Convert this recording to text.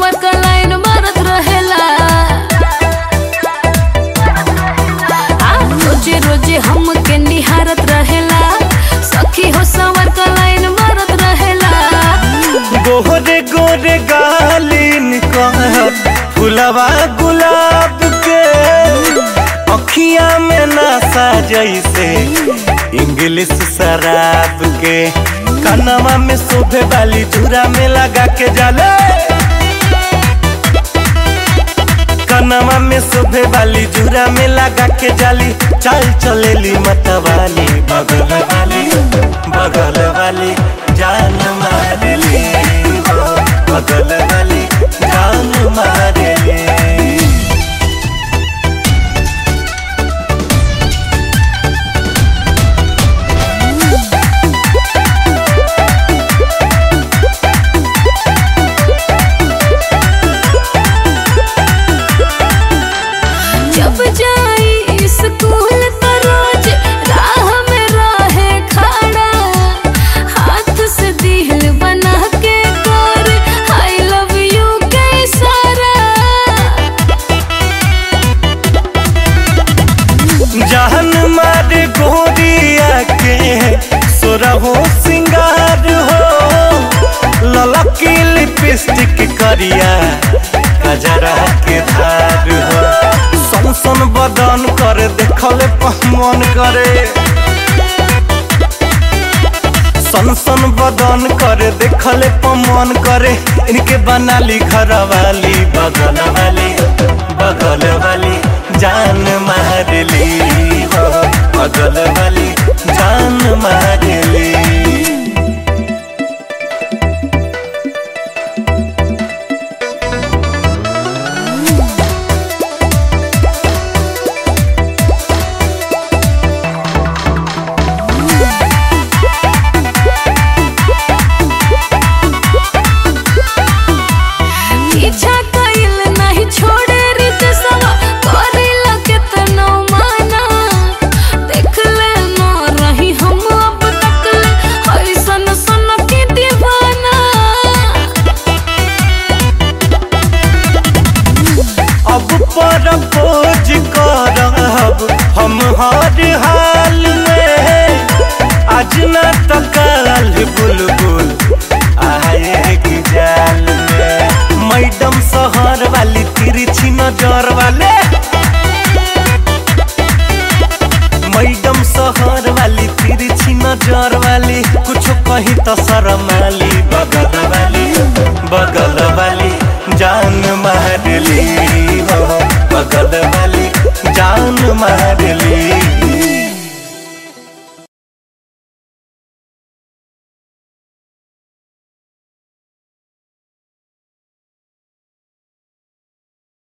सवर का लाइन मारत रहेला आ, रोजे रोजे हमके निहारत रहेला सखी हो सवर का लाइन मारत रहेला गोरे गोरे गालिन कह फुलवा गुलाब के अखिया में नशा जैसे इंग्लिश शराब के कनवा में शोभे वाली धुरा में लगा के जाले कनवा में शोभे वाली धुरा में लगा के जाली चल चलेली मतवाली बगल वाली बगल वाली जान मारली हो, बगल वाली जान मारली जब जाई स्कूल तो रोज राह में रहे खड़ा हाथ से दिल बना के कर आई लव यू के इशारा जहन मारे गोरिया के सोरहो सिंगार हो ललकी लिपस्टिक करिया कजरा के धार हो सन सन बदन करे देखले पहमन करे सन सन बदन करे देखले पमन करे इनके बनाली घर वाली बगल वाली बगल वाली जान मारली हो बगल वाली जान मारली पीछा कइल नहीं छोड़े रित सवा करेला केतनो माना देख ले न रही हम अब तक ले ऐसन सन के दीवाना अब पर खोज करब हम हर हाल में आज न तो कल बुलबुल आएगी जाल में मैडम शहर वाली तिरछी नजर वाले मैडम शहर वाली तिरछी नजर वाली कुछ कहीं तो शर्म वाली बगल वाली बगल वाली जान मारली हो बगल वाली जान मारली